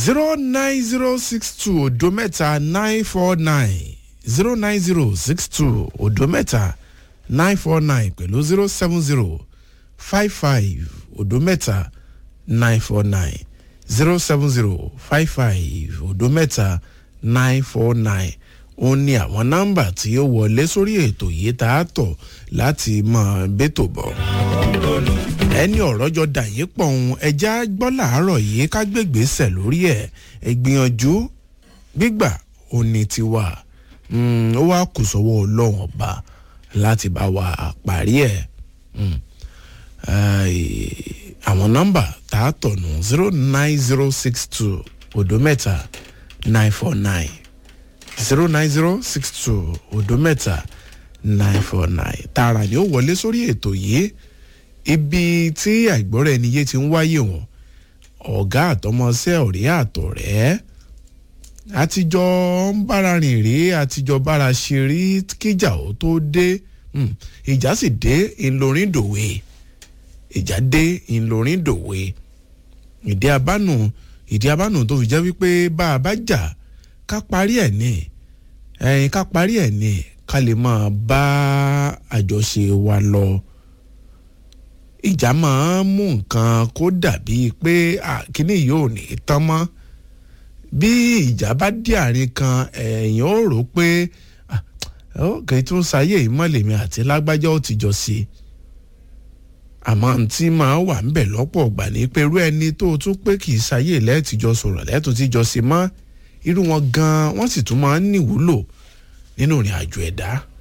zero nine zero six two odo mẹ́ta nine four nine zero nine zero six two odo mẹ́ta nine four nine pẹ̀lú zero seven zero five five odo mẹ́ta nine four nine zero seven zero five five odo mẹ́ta nine four nine ó ní àwọn nọ́mbà tí ó wọlé sórí ètò yìí tá a tọ̀ láti mọ bẹ́tò bọ̀ ẹni ọ̀rọ̀ jọ dà yín pọ̀ ohun ẹja gbọ́ làárọ̀ yìí ká gbègbèsẹ̀ lórí ẹ̀ ẹ gbìyànjú gbígbà ó ní tiwa ó wá kù sọ́wọ́ ọlọ́run ọba láti bá wa parí ẹ̀ àwọn nọ́mbà tá a tọ̀ nù zero nine zero six two odo mẹ́ta nine four nine zero nine zero six two odo mẹ́ta nine four nine tààrà ni ó wọlé sórí ètò yìí ibi tí àìgbọ́ra ẹni yé ti ń wáyé wọn ọ̀gá àtọmọṣẹ́ ọ̀rẹ́ àtọ̀rẹ́ àtijọ́ ń bára rìn rí àtijọ́ bára ṣe rí kíjà ó tó dé ìjà sì dé ìlọrin dòwe ìjà dé ìlọrin dòwe ìdí abánu ìdí abánu tó fi jẹ́ wípé bá a bá jà ká parí ẹ̀ ní ẹ̀yìn ká parí ẹ̀ ní ká lè máa bá àjọṣe wa lọ ìjà máa ń mú nǹkan kó dàbí pé kíní yóò ní tán mọ́ bí ìjà bá dé àárín kan ẹ̀yìn ó rò pé kì í tún sáyé ìmọ̀lẹ́mi àti lágbájá ó ti jọ sí i àmọ́ tí máa wà ń bẹ̀ lọ́pọ̀ ọ̀gbà ní pé irú ẹni tó tún pé kì í sáyé lẹ́ẹ̀tìjọ sọ̀rọ̀ lẹ́ẹ̀tún ti jọ sí mọ́ irú wọn gan-an wọ́n sì tún máa ń níwúlò nínú ìrìn àjò ẹ̀dá.